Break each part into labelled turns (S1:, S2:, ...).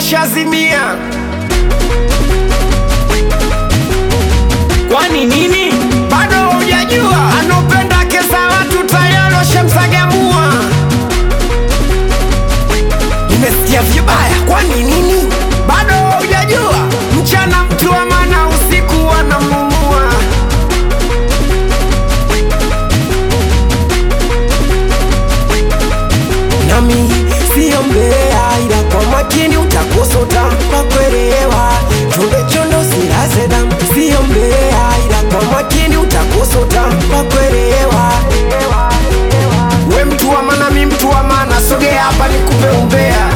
S1: ushazimia. Kwani nini? Bado hujajua? Anopenda kesa watu tayari washamsagamua. Nimesikia vibaya, kwani nini? Bado hujajua? Mchana mtu wa maana, usiku wanamumua. nami siyo mbea, ila kwa makini utakusota kwa kuelewa. Chunde chondo silaze damu, siyo mbea, ila kwa makini utakusota kwa kuelewa. We mtu wa maana, mi mtu wa maana, sogea hapa nikupe umbea.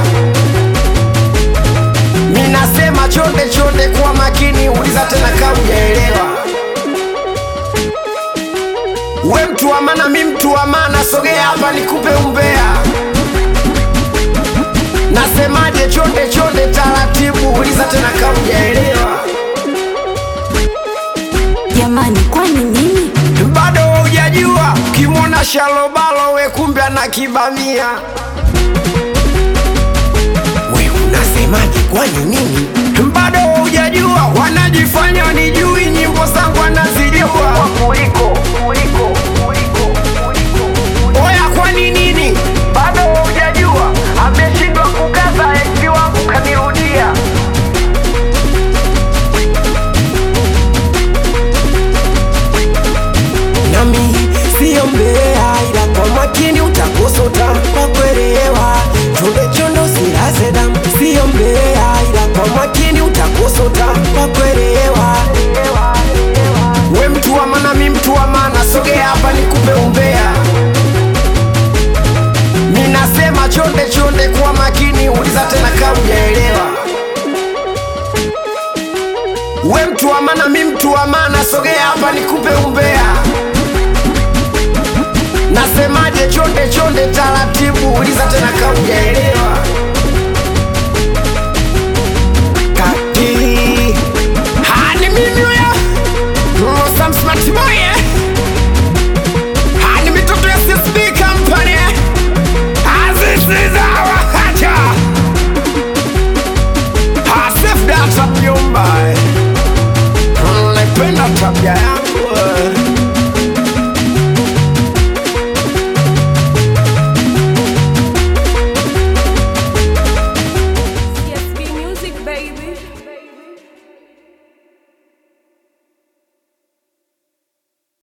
S1: Mi nasema chonde chonde, kwa makini, uliza tena kama hujaelewa. We mtu wa maana, mi mtu wa maana, sogea hapa nikupe umbea. Nasemaje? Chonde chonde, taratibu, uliza tena kama hujaelewa.
S2: Jamani, kwani nini?
S1: Bado hujajua? Kimwona shalobalo, we kumbe ana kibamia. We unasemaje? Kwani nini? Bado hujajua? Wanajifanya wanijui, nyimbo zangu wanazijua kuliko kuliko kuliko kuliko. Oya, kwani nini? Bado hujajua? Ameshindwa kukaza, ex wangu kanirudia. nami siyo mbea, ila kwa makini utakusota kwa kuelewa. Chunde chondo silaze damu, siyo mbea, ila kwa makini utakusota kwa kuelewa. We mtu wa maana, mi mtu wa maana, sogea hapa nikupe umbea. Mi nasema chonde chonde, kwa makini, uliza tena kama hujaelewa. We mtu wa maana, mi mtu wa maana, sogea hapa nikupe umbea. Nasemaje? Chonde chonde, taratibu, uliza tena kama hujaelewa.